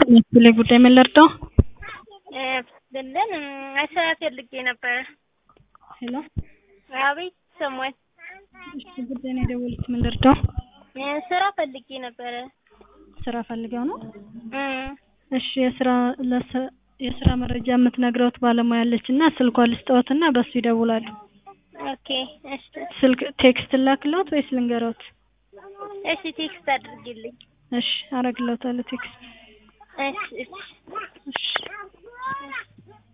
ላይ ጉዳይ ምን ልርዳው? ብልን ስራ ፈልጌ ነበረ። ሄሎ አቤት ሰሞን እሺ፣ ጉዳይ ነው የደወሉት። ምን ልርዳው? ስራ ፈልጌ ነበረ። ስራ ፈልገው ነው? እም፣ እሺ፣ የስራ ለስ- የስራ መረጃ የምትነግረውት ባለሙያ አለች እና ስልኳን ልስጠዎት እና በሱ ይደውላሉ። ኦኬ እሺ፣ ስልክ ቴክስት ላክለዎት ወይስ ልንገሮት? እሺ ቴክስት አድርጊልኝ። እሺ፣ አረግለታለሁ ቴክስት። እሺ እሺ እሺ